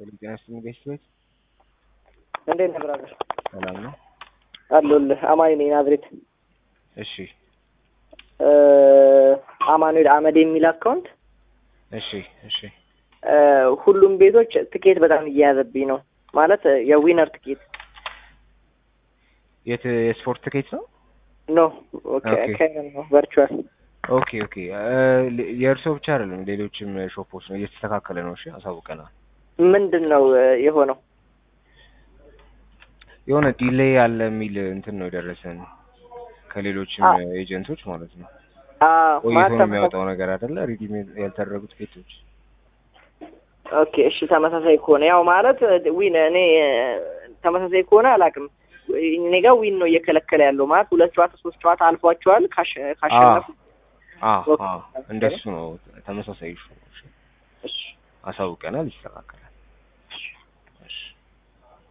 ጤና ይስጥልኝ ቤት ቤት እንዴት ነህ ብራዘር? ሰላም ነው? አለሁልህ። አማኒ ነኝ ናዝሬት። እሺ አማኑኤል አመድ የሚል አካውንት እሺ እሺ ሁሉም ቤቶች ትኬት በጣም እየያዘብኝ ነው። ማለት የዊነር ትኬት የት የስፖርት ትኬት ነው? ኖ ኦኬ። ከረን ነው ቨርቹዋል። ኦኬ ኦኬ የእርሶ ብቻ አይደለም ሌሎችም ሾፖች ነው እየተስተካከለ ነው። እሺ አሳውቀናል። ምንድን ነው የሆነው? የሆነ ዲሌይ አለ የሚል እንትን ነው የደረሰን ከሌሎችም አ- ኤጀንቶች ማለት ነው። አዎ ቆይቶ ማለት ነው የሚያወጣው ነገር አይደለ? ሪዲም ያልተደረጉ ትኬቶች ኦኬ እሺ፣ ተመሳሳይ ከሆነ ያው ማለት ዊን እኔ ተመሳሳይ ከሆነ አላውቅም። እኔ ጋር ዊን ነው እየከለከለ ያለው ማለት ሁለት ጨዋታ ሶስት ጨዋታ አልፏቸዋል ካሸ- ካሸነፉ አ ኦኬ። አ እንደሱ ነው። ተመሳሳይ ሹ እሺ አሳውቀናል፣ ይስተካከል